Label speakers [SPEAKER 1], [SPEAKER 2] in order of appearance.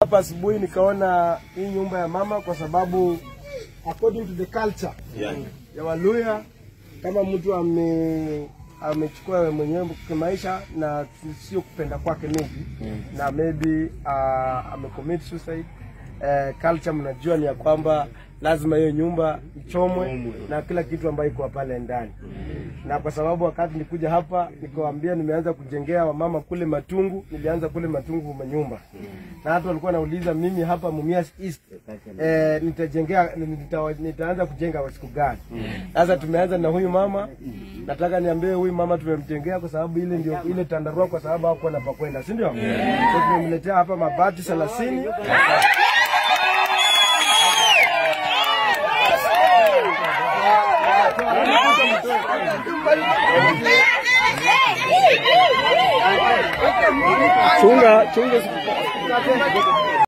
[SPEAKER 1] hapa asubuhi nikaona hii nyumba ya mama kwa sababu according to the culture
[SPEAKER 2] Yeah.
[SPEAKER 1] ya Waluya kama mtu ame amechukua mwenyewe kimaisha na sio kupenda kwake maybe na maybe uh, amecommit suicide uh, culture mnajua ni ya kwamba lazima hiyo nyumba ichomwe na kila kitu ambayo iko pale ndani na kwa sababu wakati nilikuja hapa nikawambia nimeanza kujengea wamama kule Matungu, nilianza kule Matungu manyumba na hata walikuwa nauliza mimi hapa Mumias East eh, nitajengea nita, nitaanza kujenga kwa siku gani? Sasa tumeanza na huyu mama, nataka niambie huyu mama tumemjengea kwa sababu ile ndio ile tandarua, kwa sababu hakuwa na pa kwenda, si ndio? So tumemletea hapa mabati thelathini chunga chunga